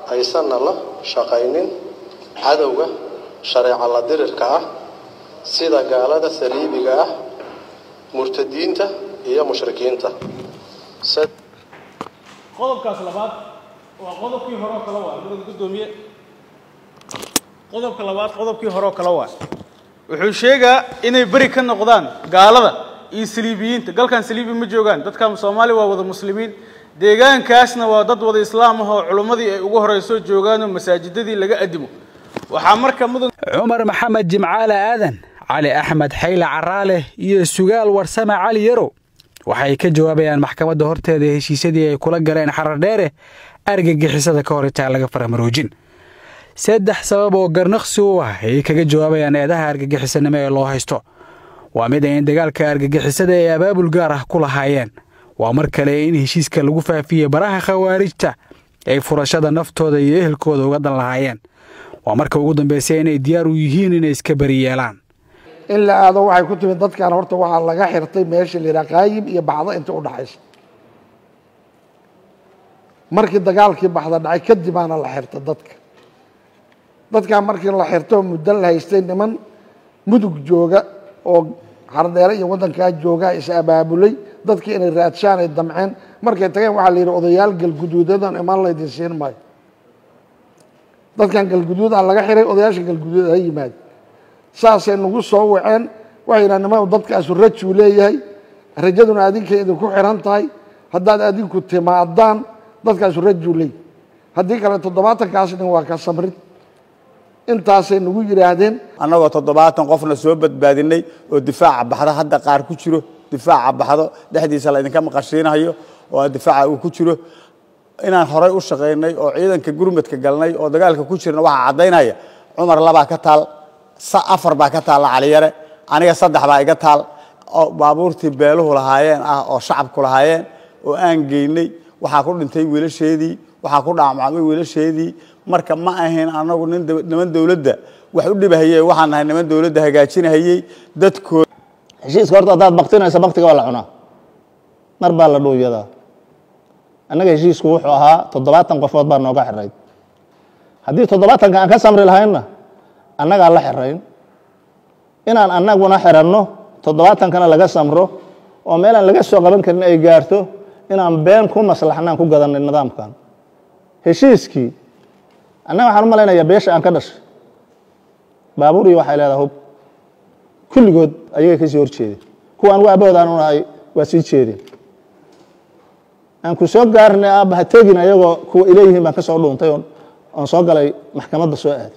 aysanna la shaqaynin cadowga shareeco la dirirka ah sida gaalada saliibiga ah murtadiinta iyo mushrikiinta qodobkaas labaad waa qodobkii horeo kale waa mudada guddoomiye qodobka labaad qodobkii horeo kale waa wuxuu sheegaa inay beri ka noqdaan gaalada iyo saliibiyiinta galkan saliibi ma joogaan dadkan soomaali waa wada muslimiin deegaankaasna waa dad wada islaam ah oo culummadii ay ugu horeyso joogaanoo masaajidadii laga adimo waxaa marka mudan cumar maxamed jimcaale aadan cali axmed xayle caraale iyo sugaal warsame cali yarow waxay ka jawaabayaan maxkamadda horteeda heshiisyadii ay kula galeen xarar dheere argagixisada ka hor intaan laga faramaroojin saddex sabab oo garnaqsi u ah ayay kaga jawaabayaan eedaha argagixisanimo ee loo haysto waa mid ay in dagaalka argagixisada ay abaabul gaar ah ku lahaayeen waa mar kale in heshiiska lagu faafiyey baraha khawaarijta ay furashada naftooda iyo ehelkooda uga dan lahaayeen waa marka ugu dambaysay inay diyaar u yihiin inay iska beri yeelaan in la aado waxay ku timid dadkan horta waxaa laga xirtay meesha la yidhaha qaayib iyo baxdo inta u dhaxaysa markii dagaalkii baxda dhacay kadibaana la xirta dadka dadkan markii la xirto muddo la haystay niman mudug jooga oo xardheere iyo waddankaa joogaa is abaabulay dadkii inay raadshaan ay damceen markay tageen waxaa la yidhi odayaal galguduudadan imaan laydin siin maayo dadkan galguduud a laga xiray odayaasha galguduud ha yimaado saasay nagu soo waceen waxay yidhaha nimadu dadkaasu rajuu leeyahay rajaduna adinkay idinku xiran tahay haddaad adinku timaadaan dadkaasu rajuu leeyahay haddii kale toddobaatankaas nin waa ka samrid intaasay nagu yidhaahdeen annagoo toddobaatan qofna soo badbaadinay oo difaaca baxdo hadda qaar ku jiro difaaca baxdo dhexdiisa laydinka maqashiinayo oo difaaca uu ku jiro inaan horay u shaqaynay oo ciidanka gurmadka galnay oo dagaalka ku jirna waxaa caddaynaya cumar labaa ka taal afar baa ka taalla caliyare aniga saddex baa iga taal oo baabuurtii beeluhu lahaayeen ah oo shacabku lahaayeen oo aan geynay waxaa ku dhintay wiilasheedii waxaa ku dhaamacmay wiilasheedii marka ma ahayn anagu niman dowladda wax u dhibahayey waxaan nahay niman dowladda hagaajinahayey dadkooda heshiiska horta haddaad baktinaysa baktiga waa la cunaa mar baa la dhuuyadaa annaga heshiisku wuxuu ahaa toddobaatan qofood baa nooga xirayd haddii toddobaatanka aan ka samri lahaynna annagaa la xirayn inaan annaguna xiranno toddobaatankana laga samro oo meelaan laga soo qaban karin ay gaarto inaan been ku maslaxnaan ku gadanay nidaamkan heshiiskii annaga waxaan u malaynayaa beesha aan ka dhashay baabuur iyo waxay leedaha hub kulligood ayagay ka sii hor jeedeen kuwa anugu aabahood aan u nahay waa sii jeedeen aan ku soo gaarnay aabba ha tegin ayagoo kuwa ileeyihiin baan ka soo dhuuntay oon soo galay maxkamadda soo aaday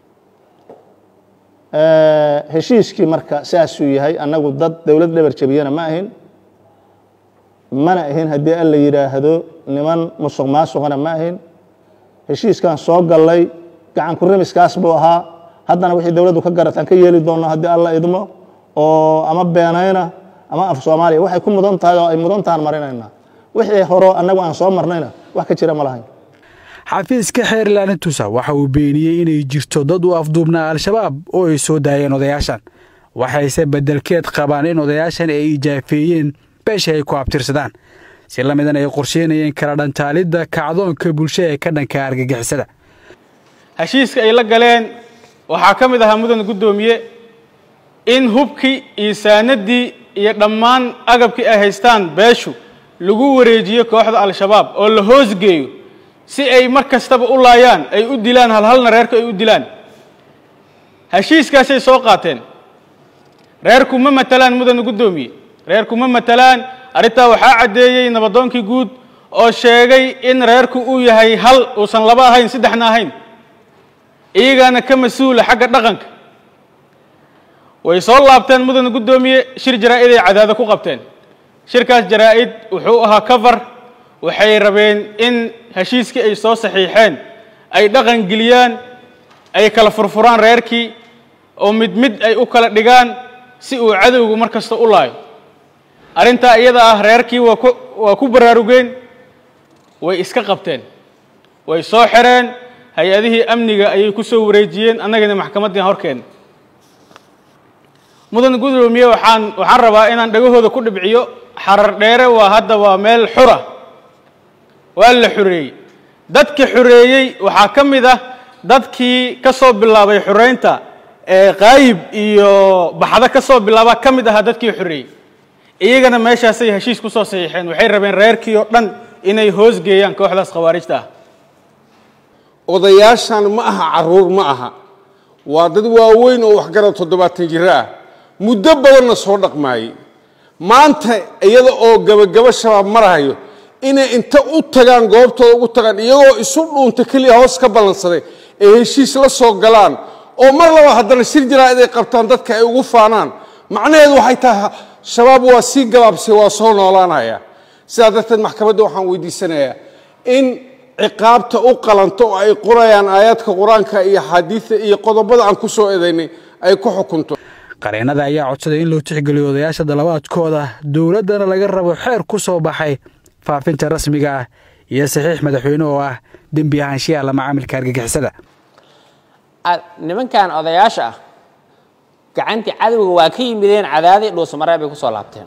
heshiiskii marka saasuu yahay annagu dad dowlad dhabar jabiyana ma ahin mana ahin haddii alla yidhaahdo niman musuq maasuqana ma ahin heshiiskan soo gallay gacan ku remiskaas buu ahaa haddana wixii dowladdu ka garataan ka yeeli doonno haddii alla idmo oo ama beenayna ama af soomaaliya waxay ku mudan tahay oo ay mudan tahan marinaynaa wixii horo annagu aan soo marnayna wax ka jira ma lahayn xafiiska xeerlaana tusa waxa uu beeniyey inay jirto dad u afduubnaa al-shabaab oo ay soo daayeen odayaashan waxayse beddelkeed qabaan in odayaashan ay ijaafeeyeen beesha ay ku abtirsadaan si la midan ay qorsheynayeen kala dhantaalidda kacdoonka bulsho ee ka dhanka argagixisada heshiiska ay la galeen waxaa ka mid ahaa mudan guddoomiye in hubkii iyo saanadii iyo dhammaan agabkii ay haystaan beeshu lagu wareejiyo kooxda al-shabaab oo la hoosgeeyo si ay mar kastaba u laayaan ay u dilaan halhalna reerku ay u dilaan heshiiskaasay soo qaateen reerku ma matalaan mudan guddoomiye reerku ma matalaan arrintaa waxaa caddeeyey nabadoonkii guud oo sheegay in reerku uu yahay hal uusan laba ahayn saddexna ahayn iyagaana ka mas-uula xagga dhaqanka way soo laabteen mudan guddoomiye shir jaraa-id ay cadaado ku qabteen shirkaas jaraa-id wuxuu ahaa cover waxay rabeen in heshiiskii ay soo saxiixeen ay dhaqan geliyaan ay kala furfuraan reerkii oo mid mid ay u kala dhigaan si uu cadowgu mar kasta u laayo arrintaa iyada ah reerkii waa ku waa ku baraarugeen way iska qabteen way soo xireen hay-adihii amniga ayay ku soo wareejiyeen annagana maxkamaddii horkeena mudan guddoomiye waxaan waxaan rabaa inaan dhagahooda ku dhibciyo xarar dheere waa hadda waa meel xura waa la xoreeyey dadka xoreeyey waxaa ka mid ah dadkii ka soo bilaabay xoreynta ee qaayib iyo baxdo ka soo bilaaba ka mid ahaa dadkii xoreeyey iyagana meeshaasay heshiis ku soo saxiixeen waxay rabeen reerkii oo dhan inay hoos geeyaan kooxdaas khawaarijta ah odayaashan ma aha caruur ma aha waa dad waaweyn oo waxgarad toddobaatan jiro ah muddo badanna soo dhaqmaayey maanta iyada oo gabagabo shabaab marahayo inay inta u tagaan goobtooda ugu tagaan iyagoo isu dhuunta keliya hoos ka ballansaday ee heshiis la soo galaan oo mar laba haddana shir jaraa'id ay qabtaan dadka ay ugu faanaan macnaheedu waxay tahay shabaab waa sii gabaabsay waa soo noolaanaya sidaa darteed maxkamadda waxaan weydiisanayaa in ciqaabta u qalanto oo ay qorayaan aayaadka qur-aanka iyo xaadiida iyo qodobada aan ku soo eedaynay ay ku xukunto qareennada ayaa codsaday in loo tixgeliyo odayaasha dalabaadkooda dowladdana laga rabo xeer ku soo baxay faafinta rasmiga ah iyo saxiix madaxweyne oo ah dembi ahaanshiyaha la macaamilka argagixisada nimankan odayaasha ah gacantii cadowga waa ka yimideen cadaadii dhuusamareeb bay ku soo laabteen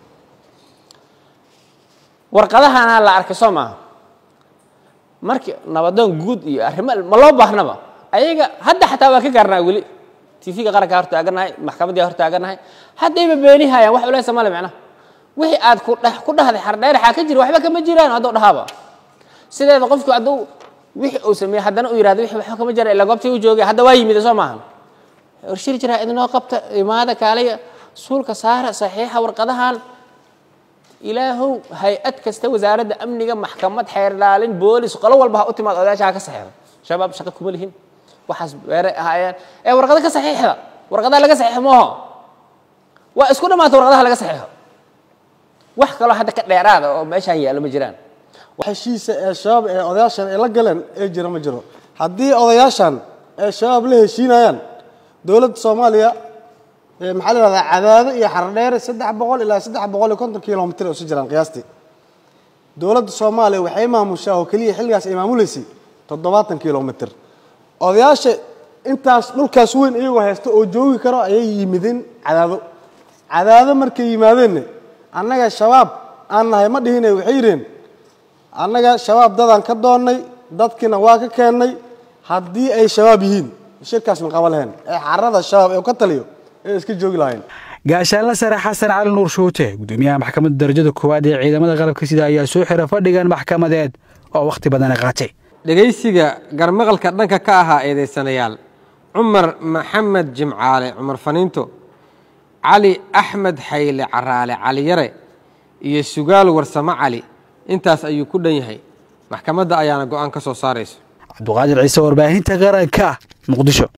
warqadahana la arkay soo maaha markii nabadoon guud iyo arrimo ma loo baahnaba ayaga hadda xataa waa ka gaarnaa weli tv-ga qarankaa hor taaganahay maxkamaddii hor taaganahay haddayba beenihayaan wax culeysa male micnaha wixii aad ku ku dhahday xardheeraxaa ka jira waxba kama jiraan hadduu dhahaaba sideeda qofku hadduu wixii uu sameeyey haddana uu yidhahdo wixii waxba kama jira ila goobtii u joogay hadda waa yimid soo maahan warshir jiraa idinoo qabta imaada kaalaya suulka saara saxiixa warqadahan ilaahow hay-ad kasta wasaaradda amniga maxkamad xeer ilaalin boolis qolo walba ha u timaad odayaasha ha ka saxiixda shabaab shaqo kuma lihin waxaas beeray ahaayeen ee warqado ka saxiixda warqadaha laga saxiixo mooho waa isku dhammaata warqadaha laga saxiixo wax kaloo hadda ka dheeraada oo meeshaan yaallo ma jiraan heshiisa ee shabaab ee odayaashan ay la galeen ee jira ma jiro haddii odayaashan ee shabaab la heshiinayaan dowladda soomaaliya maxaa la yihahdaa cadaado iyo xardheere saddex boqol ilaa saddex boqol iyo konton kilomitr oo isu jiraan qiyaastii dowladda soomaaliya waxay maamushaa oo keliya xilligaas ay maamuleysay toddobaatan kilomitr odayaasha intaas dhulkaas weyn iyagoo haysta oo joogi karo ayay yimideen cadaado cadaado markay yimaadeenna annaga shabaab aan nahay ma dhihine waxay yidheen annaga shabaab dadaan ka doonnay dadkiina waa ka keennay haddii ay shabaab yihiin shirkaas ma qaba lahayn ee xarada shabaab ee ka taliyo ee iska joogi lahayn gaashaanla sare xasan cali nuur shuute gudoomiyaha maxkamadda darajada koowaad ee ciidamada qalabka sida ayaa soo xira fadhigan maxkamadeed oo wakhti badana qaatay dhegaysiga garmaqalka dhanka ka ahaa eedaysanayaal cumar maxamed jimcaale cumar faniinto cali axmed xayle caraale cali yare iyo sugaal warsamo cali intaas ayuu ku dhan yahay maxkamadda ayaana go'aan ka soo saarayso cabduqaadir ciise warbaahinta qaranka muqdisho